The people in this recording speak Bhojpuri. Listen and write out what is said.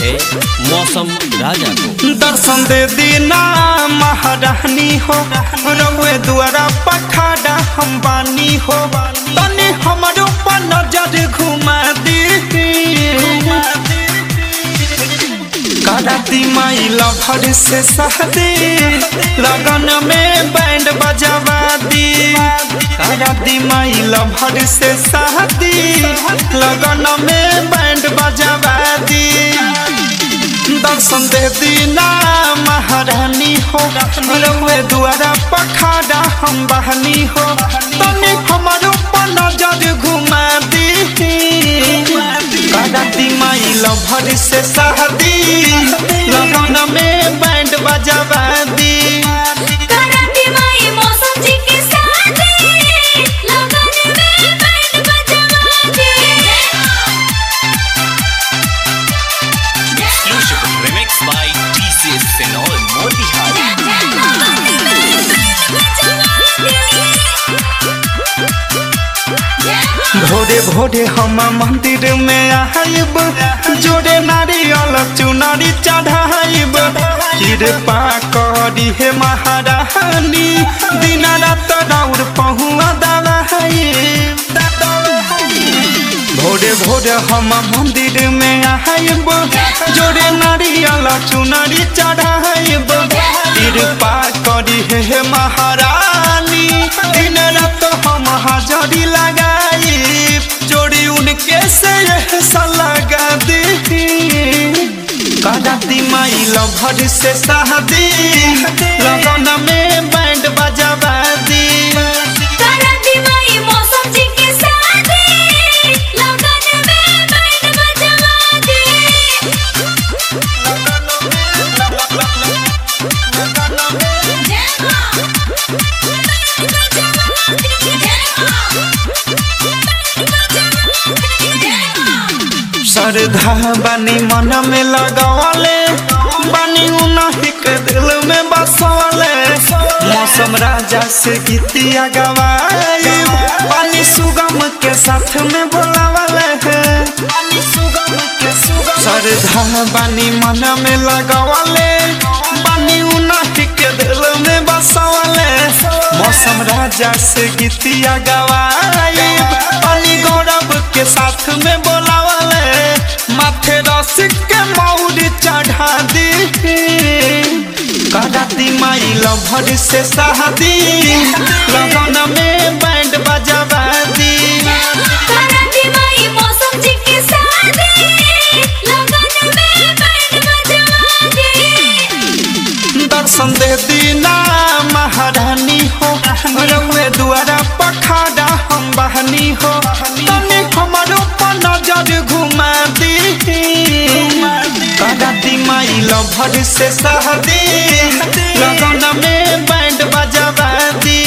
है मौसम राजा को दर्शन दे दीना महारानी हो रउए द्वारा पखाड़ा हम बानी हो तनी हमरो पर नजर घुमा दी कराती माई लभर से शादी लगन में बैंड बजावा दी कराती माई लभर से शादी लगन में बैंड बजावा दी दर्शन दे दीना महारानी हो रउए द्वारा पखाड़ा हम बहनी हो तनी हमारो पर नजर घुमा दी कराती माई लभर से शादी लगन में बैंड बजावा दी कराती माई मौसम जी के साथ लगन में बैंड बजवा दे Exclusive remix by TCS Senol Motihari भोरे भोरे हम मंदिर में आइब जोड़े नारियल चुनरी चढ़ाइब कृपा करी हे महारानी दिन रात राउर पहुआ दवाइब भोरे भोरे हम मंदिर में आइब जोड़े नारियल चुनरी चढ़ाइब कृपा करी हे महारानी दिन रात हम हाजरी लगाई जोड़ी उनके से ऐसा लगा दी कराती माई लभर से शादी लगन में बैंड बजावा दी कराती माई मौसम जी के साथ लगन में बैंड बजवा दे श्रद्धा बानी मन में लगवले बानी उन्हीं के दिल में बसवले मौसम राजा से गीतिया गवाई बानी सुगम के साथ में बोलावले श्रद्धा बानी मन में लगवले बानी उन्हीं के दिल में बसवले मौसम राजा से गीतिया गवाई बानी गौरव के साथ में बोलावले माथे रसिक के मौरी चढ़ा दी कराती माई लभर से शादी लगन में बैंड बजावा दी कराती माई मौसम जी के साथ लगन में बैंड बजवा दे दर्शन दे दीना महारानी हो रउए द्वारा पखाड़ा हम बहनी हो तनी हमारो पर नजर घुमा दी कराती माई लभर से शादी लगन में बैंड बजावा दी